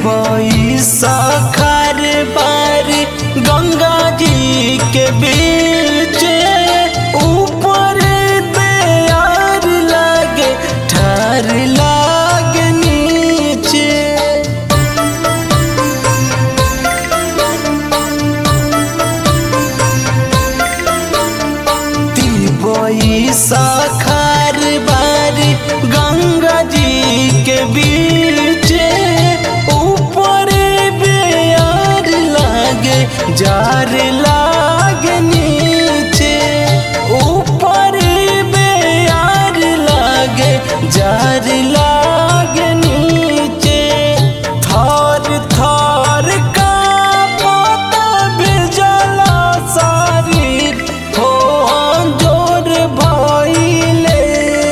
दिबई सखर बारी गंगा जी के बीच ऊपर दयार लागे ठार लागे नीचे दिबई सखर बारी गंगा जी के बीच ऊपर बेयार लागे जार लागे नीचे ऊपर बेयार लागे जार लागे नीचे थर थर का पता बिजला शरीर हो जोर भइले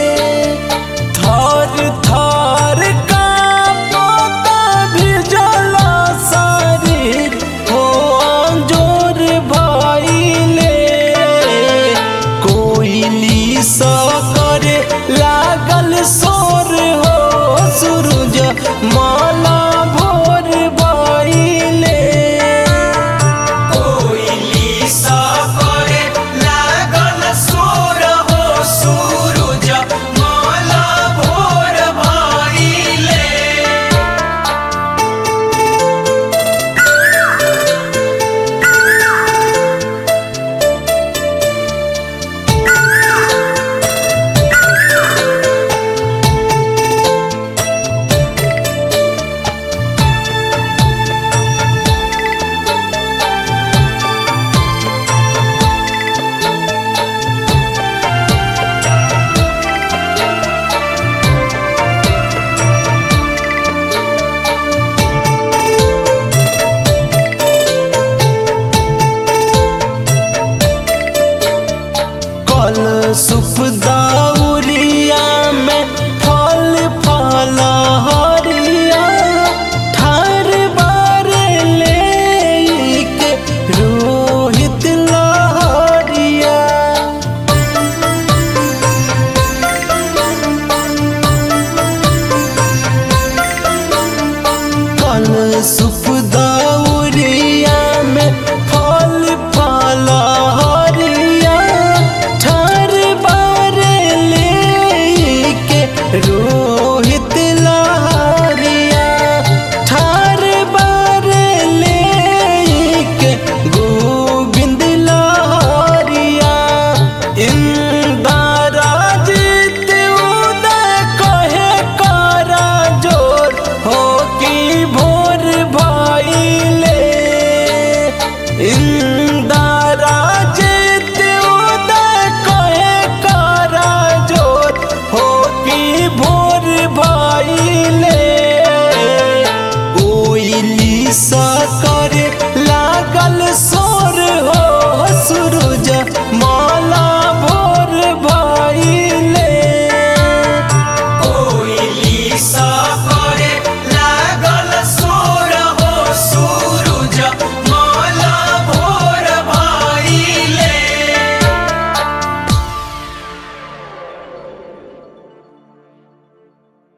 थर थर का पता बिजला शरीर हो जोर भइले कोइली सा करे लागल सोर हो सूरज माला भोर भइले कोइली सा करे लागल सोर हो सूरज माला भोर भइले कल सुप दाउरिया में फल फल हरिया ठार बारे ले के रोहित लहरिया कल सुप दाउरिया में फल फल हरिया ठार बारे ले के रोहित लहरिया ठार बारे ले के गोविंद लहरिया इंदारा जीत उदय कहे करा जोर हो की भोर भइले इंदारा जीत उदय कहे करा जोर हो की भोर भइले ओइली सा करे लागल सोर हो सूरज